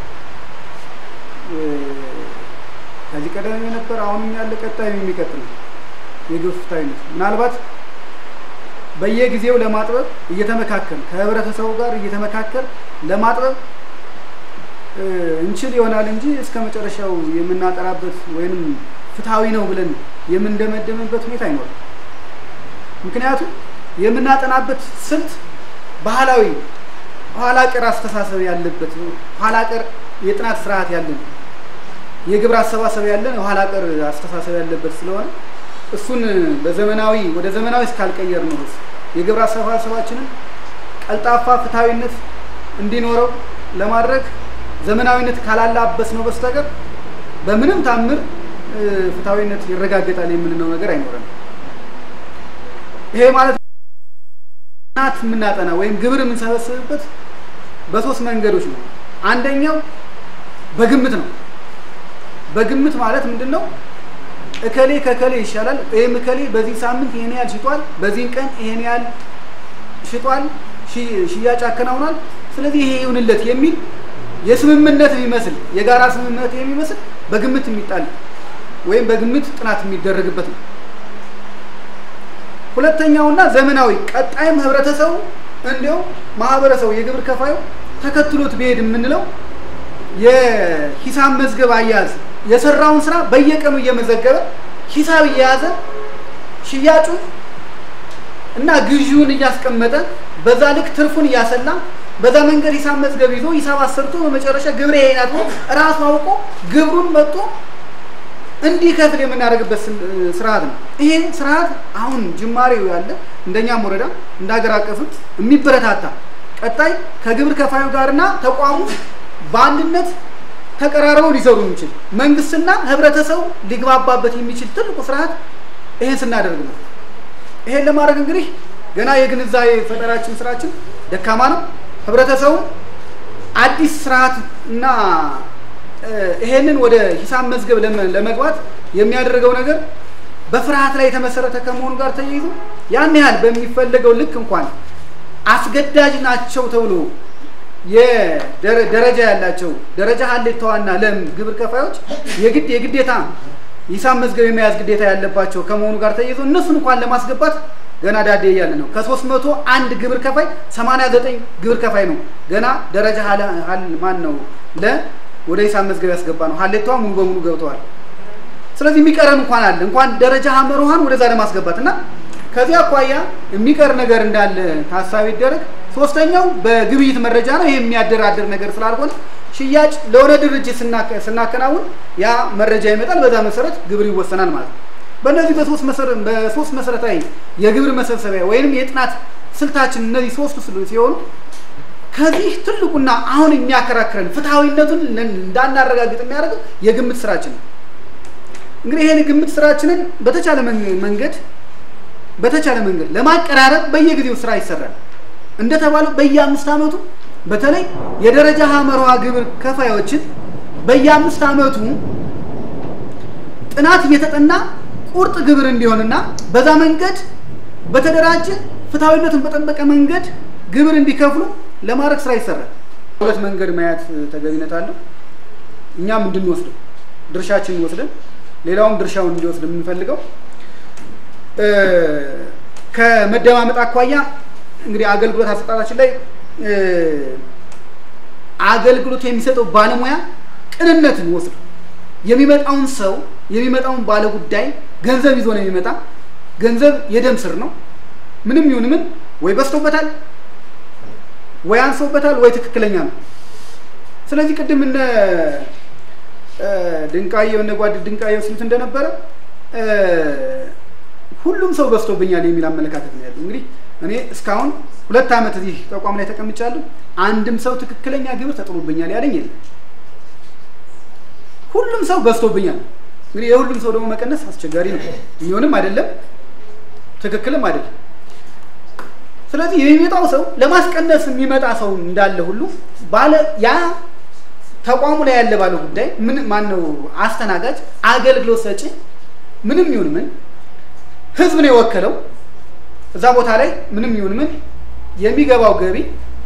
እ፣ ከዚህ ቀደም የነበረ አሁንም ያለ ቀጣይም የሚቀጥል ነው። የግብር ፍትሐዊነት ምናልባት በየጊዜው ለማጥበብ እየተመካከል ከህብረተሰቡ ጋር እየተመካከል ለማጥበብ እ፣ እንችል ይሆናል እንጂ እስከ መጨረሻው የምናጠራበት ወይንም ፍትሐዊ ነው ብለን የምንደመደምበት ሁኔታ አይኖርም። ምክንያቱም የምናጠናበት ስልት ባህላዊ ኋላ ቀር አስተሳሰብ ያለበት ኋላ ቀር የጥናት ስርዓት ያለን የግብር አሰባሰብ ያለን ኋላ ቀር አስተሳሰብ ያለበት ስለሆነ እሱን በዘመናዊ ወደ ዘመናዊ እስካልቀየር ነው ድረስ የግብር አሰባሰባችንን ቀልጣፋ ፍትሐዊነት እንዲኖረው ለማድረግ ዘመናዊነት ካላላበስ ነው በስተቀር በምንም ታምር እ፣ ፍትሐዊነት ይረጋገጣል የምንለው ነገር አይኖረንም። ይሄ ማለት ጥናት የምናጠና ወይም ግብር የምንሰበስብበት በሶስት መንገዶች ነው። አንደኛው በግምት ነው። በግምት ማለት ምንድን ነው? እከሌ ከከሌ ይሻላል ወይም እከሌ በዚህ ሳምንት ይሄን ያህል ሽጧል፣ በዚህን ቀን ይሄን ያህል ሽጧል፣ ሺ- ሽያጭ አከናውኗል፣ ስለዚህ ይሄ ይሁንለት የሚል የስምምነት የሚመስል የጋራ ስምምነት የሚመስል በግምት የሚጣል ወይም በግምት ጥናት የሚደረግበት ነው። ሁለተኛውና ዘመናዊ ቀጣይም ህብረተሰቡ እንዲያው ማህበረሰቡ የግብር ከፋዩ ተከትሎት ቢሄድ የምንለው የሂሳብ መዝገብ አያያዝ የሰራውን ስራ በየቀኑ እየመዘገበ ሂሳብ እየያዘ ሽያጩን እና ግዢውን እያስቀመጠ በዛ ልክ ትርፉን እያሰላ በዛ መንገድ ሂሳብ መዝገብ ይዞ ሂሳብ አሰርቶ በመጨረሻ ግብር ይሄ ናት ብሎ ራሱ አውቆ ግብሩን መጥቶ እንዲከፍል የምናደርግበት ስል- ስርዓት ነው። ይሄ ስርዓት አሁን ጅማሬው ያለ እንደኛም ወረዳ እንደ ሀገር አቀፍም የሚበረታታ ቀጣይ ከግብር ከፋዩ ጋርና ተቋሙ በአንድነት ተቀራርበው ሊሰሩ የሚችል መንግስትና ህብረተሰቡ ሊግባባበት የሚችል ትልቁ ስርዓት ይሄን ስናደርግ ነው። ይሄን ለማድረግ እንግዲህ ገና የግንዛቤ ፈጠራችን ስራችን ደካማ ነው። ህብረተሰቡ አዲስ ስርዓት እና እ፣ ይሄንን ወደ ሂሳብ መዝገብ ለመ- ለመግባት የሚያደርገው ነገር በፍርሃት ላይ የተመሰረተ ከመሆኑ ጋር ተያይዞ ያን ያህል በሚፈለገው ልክ እንኳን አስገዳጅ ናቸው ተብሎ የደረ- ደረጃ ያላቸው ደረጃ ሀሌታዋና ለም ግብር ከፋዮች የግድ የግዴታ ሂሳብ መዝገብ የመያዝ ግዴታ ያለባቸው ከመሆኑ ጋር ተያይዞ እነሱን እንኳን ለማስገባት ገና ዳዴ እያለ ነው። ከሶስት መቶ አንድ ግብር ከፋይ ሰማንያ ዘጠኝ ግብር ከፋይ ነው ገና ደረጃ ሀለ- ሀል- ማን ነው ለ ወደ ሂሳብ መዝገብ ያስገባ ነው። ሀሌቷ ሙሉ በሙሉ ገብተዋል። ስለዚህ የሚቀረን እንኳን አለ እንኳን ደረጃ ሀመሮሃን ወደዛ ለማስገባት እና ከዚህ አኳያ የሚቀር ነገር እንዳለ ታሳቢ ይደረግ። ሶስተኛው በግብይት መረጃ ነው። ይሄ የሚያደራድር ነገር ስላልሆነ ሽያጭ ለሆነ ድርጅት ስናከ- ስናከናውን ያ መረጃ ይመጣል። በዛ መሰረት ግብር ይወሰናል ማለት ነው። በእነዚህ በሶስት መሰረ- በሶስት መሰረታዊ የግብር መሰብሰቢያ ወይንም የጥናት ስልታችን እነዚህ ሶስቱ ስሉ ሲሆኑ ከዚህ ትልቁና አሁን የሚያከራክረን ፍትሐዊነቱን ለን- እንዳናረጋግጥ የሚያደርገው የግምት ስራችን ነው። እንግዲህ ይሄን የግምት ስራችንን በተቻለ መን- መንገድ በተቻለ መንገድ ለማቀራረብ በየጊዜው ስራ ይሰራል። እንደተባለው በየአምስት ዓመቱ በተለይ የደረጃ ሀመርሃ ግብር ከፋዮችን በየአምስት ዓመቱ ጥናት እየተጠና ቁርጥ ግብር እንዲሆንና በዛ መንገድ በተደራጀ ፍትሐዊነቱን በጠበቀ መንገድ ግብር እንዲከፍሉ ለማድረግ ስራ ይሰራል። ሁለት መንገድ ማየት ተገቢነት አለው። እኛም እንድንወስደው ድርሻችንን ወስደን ሌላውም ድርሻውን እንዲወስድ የምንፈልገው እ፣ ከመደማመጥ አኳያ እንግዲህ አገልግሎት አሰጣጣችን ላይ እ፣ አገልግሎት የሚሰጠው ባለሙያ ቅንነትን ወስዶ የሚመጣውን ሰው የሚመጣውን ባለ ጉዳይ ገንዘብ ይዞ ነው የሚመጣ። ገንዘብ የደም ስር ነው። ምንም ይሁን ምን ወይ በዝቶበታል ወይ አንሶበታል ወይ ትክክለኛ ነው። ስለዚህ ቅድም እነ እ፣ ድንቃየው እነ ጓድ ድንቃየው ሲሉት እንደነበረ እ፣ ሁሉም ሰው በዝቶብኛል የሚል አመለካከት ነው ያለው። እንግዲህ እኔ እስካሁን ሁለት ዓመት እዚህ ተቋም ላይ ተቀምጫለሁ። አንድም ሰው ትክክለኛ ግብር ተጥሎብኛል ያለኝ የለም። ሁሉም ሰው በዝቶብኛል። እንግዲህ የሁሉም ሰው ደግሞ መቀነስ አስቸጋሪ ነው። የሚሆንም አይደለም ትክክልም አይደለም። ስለዚህ የሚመጣው ሰው ለማስቀነስ የሚመጣ ሰው እንዳለ ሁሉ ባለ ያ ተቋሙ ላይ ያለ ባለ ጉዳይ ምን ማን ነው አስተናጋጅ አገልግሎት ሰጪ ምንም ይሁን ምን ህዝብ ነው የወከለው እዛ ቦታ ላይ ምንም ይሁን ምን የሚገባው ገቢ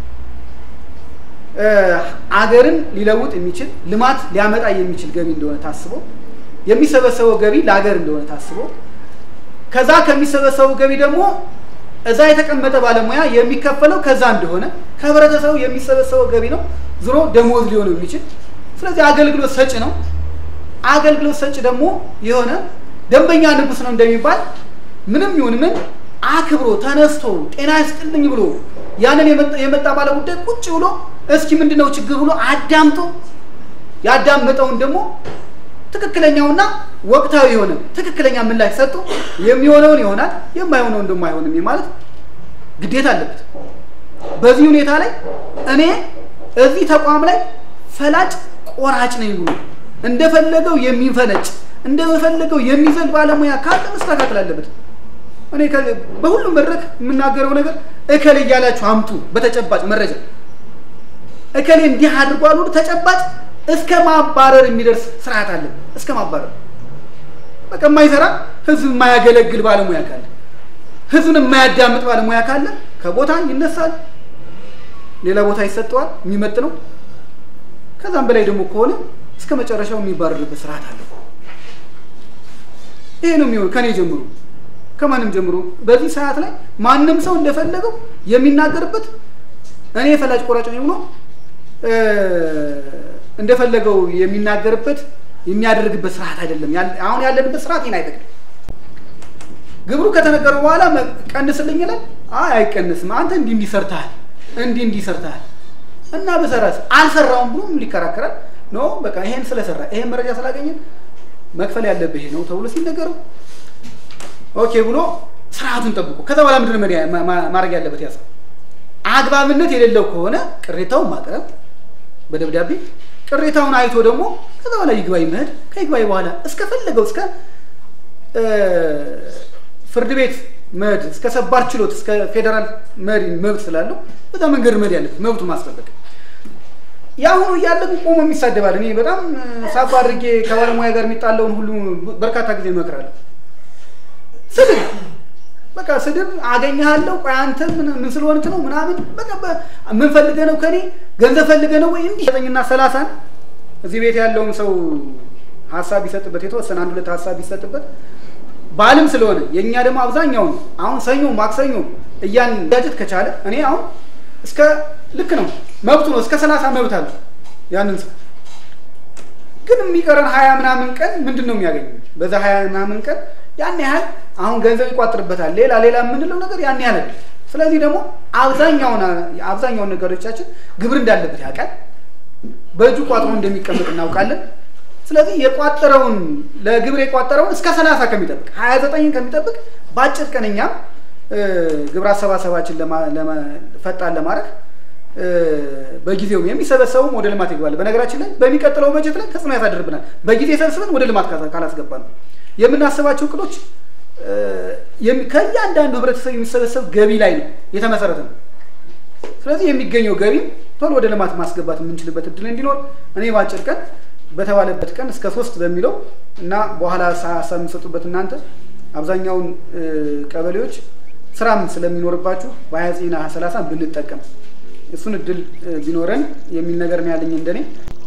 እ፣ አገርን ሊለውጥ የሚችል ልማት ሊያመጣ የሚችል ገቢ እንደሆነ ታስቦ የሚሰበሰበው ገቢ ለሀገር እንደሆነ ታስቦ ከዛ ከሚሰበሰቡ ገቢ ደግሞ እዛ የተቀመጠ ባለሙያ የሚከፈለው ከዛ እንደሆነ ከህብረተሰቡ የሚሰበሰበው ገቢ ነው ዝሮ ደሞዝ ሊሆን የሚችል ስለዚህ አገልግሎት ሰጪ ነው። አገልግሎት ሰጪ ደግሞ የሆነ ደንበኛ ንጉስ ነው እንደሚባል ምንም ይሁን ምን አክብሮ ተነስቶ ጤና ይስጥልኝ ብሎ ያንን የመጣ- የመጣ ባለ ጉዳይ ቁጭ ብሎ እስኪ ምንድነው ችግር ብሎ አዳምጦ ያዳመጠውን ደግሞ ትክክለኛውና ወቅታዊ የሆነ ትክክለኛ ምላሽ ሰጥቶ የሚሆነውን ይሆናል የማይሆነውን ደግሞ አይሆንም ማለት ግዴታ አለበት። በዚህ ሁኔታ ላይ እኔ እዚህ ተቋም ላይ ፈላጭ ቆራጭ ነኝ ብሎ እንደፈለገው የሚፈነጭ እንደፈለገው የሚዘል ባለሙያ ካለ መስተካከል አለበት። እኔ ከ- በሁሉም መድረክ የምናገረው ነገር እከሌ እያላችሁ አምጡ በተጨባጭ መረጃ እከሌ እንዲህ አድርጓል ሁሉ ተጨባጭ እስከ ማባረር የሚደርስ ስርዓት አለ። እስከ ማባረር በቃ የማይሰራ ህዝብ የማያገለግል ባለሙያ ካለ ህዝብን የማያዳምጥ ባለሙያ ካለ ከቦታ ይነሳል፣ ሌላ ቦታ ይሰጠዋል የሚመጥነው። ከዛም በላይ ደግሞ ከሆነ እስከ መጨረሻው የሚባረርበት ስርዓት አለ። ይሄ ነው የሚሆን ከኔ ጀምሮ ከማንም ጀምሮ በዚህ ሰዓት ላይ ማንም ሰው እንደፈለገው የሚናገርበት እኔ ፈላጭ ቆራጭ ነኝ ብሎ እ፣ እንደፈለገው የሚናገርበት የሚያደርግበት ስርዓት አይደለም። ያለ- አሁን ያለንበት ስርዓት ይህን አይፈቅድም። ግብሩ ከተነገረው በኋላ መ- ቀንስልኝ ይላል። አይ አይቀንስም፣ አንተ እንዲህ እንዲህ ሰርተሃል፣ እንዲህ እንዲህ ሰርተሃል እና በሰራስ አልሰራውም ብሎ ሊከራከራል። ኖ በቃ ይሄን ስለሰራ ይሄን መረጃ ስላገኘን መክፈል ያለብህ ይሄ ነው ተብሎ ሲነገረው ኦኬ ብሎ ስርዓቱን ጠብቆ ከዛ በኋላ ምንድን ነው መሪያ- ማ- ማ- ማድረግ ያለበት ያሰ አግባብነት የሌለው ከሆነ ቅሬታውን ማቅረብ በደብዳቤ ቅሬታውን አይቶ ደግሞ ከዛ በኋላ ይግባኝ መሄድ ከይግባኝ በኋላ እስከፈለገው እስከ እ፣ ፍርድ ቤት መሄድ እስከ ሰባር ችሎት እስከ ፌዴራል መሪ መብት ስላለው በዛ መንገድ መሄድ ያለበት መብቱ ማስጠበቅ የአሁኑ እያለ ግን ቆሞ የሚሳደባል። እኔ በጣም ሳባ አድርጌ ከባለሙያ ጋር የሚጣለውን ሁሉ በርካታ ጊዜ እመክራለሁ። ስድብ በቃ ስድብ አገኘሃለሁ። ቆይ አንተ ምን ምን ስለሆንክ ነው ምናምን በቃ በ- ምን ፈልገህ ነው ከኔ ገንዘብ ፈልገህ ነው ወይ እንዲህ ዘጠኝና ሰላሳን እዚህ ቤት ያለውን ሰው ሀሳብ ቢሰጥበት የተወሰነ አንድ ሁለት ሀሳብ ቢሰጥበት በዓልም ስለሆነ የእኛ ደግሞ አብዛኛውን አሁን ሰኞ ማክሰኞ እያን ዳጀት ከቻለ እኔ አሁን እስከ ልክ ነው መብቱ ነው እስከ ሰላሳ መብት አለ ያንን ሰው ግን የሚቀረን ሀያ ምናምን ቀን ምንድን ነው የሚያገኘው? በዛ ሀያ ምናምን ቀን ያን ያህል አሁን ገንዘብ ይቋጥርበታል። ሌላ ሌላ የምንለው ነገር ያን ያህል አይደለም። ስለዚህ ደግሞ አብዛኛውን አብዛኛውን ነገሮቻችን ግብር እንዳለበት ያውቃል። በእጁ ቋጥሮ እንደሚቀመጥ እናውቃለን። ስለዚህ የቋጠረውን ለግብር የቋጠረውን እስከ ሰላሳ ከሚጠብቅ ሀያ ዘጠኝን ከሚጠብቅ በአጭር ቀን እኛም እ፣ ግብር አሰባሰባችን ለማ- ለማ- ፈጣን ለማድረግ እ፣ በጊዜውም የሚሰበሰቡም ወደ ልማት ይገባል። በነገራችን ላይ በሚቀጥለው በጀት ላይ ተጽዕኖ ያሳድርብናል። በጊዜ ሰብስበን ወደ ልማት ካላ- ካላስገባ ነው የምናስባቸው እቅዶች እ፣ የሚ- ከእያንዳንዱ ህብረተሰብ የሚሰበሰብ ገቢ ላይ ነው የተመሰረተ ነው። ስለዚህ የሚገኘው ገቢ ቶሎ ወደ ልማት ማስገባት የምንችልበት እድል እንዲኖር እኔ በአጭር ቀን በተባለበት ቀን እስከ ሶስት በሚለው እና በኋላ ሀሳብ የምሰጡበት እናንተ አብዛኛውን እ፣ ቀበሌዎች ስራም ስለሚኖርባችሁ በሀያ ዘጠኝና ሀያ ሰላሳ ብንጠቀም እሱን እድል እ፣ ቢኖረን የሚል ነገር ነው ያለኝ እንደኔ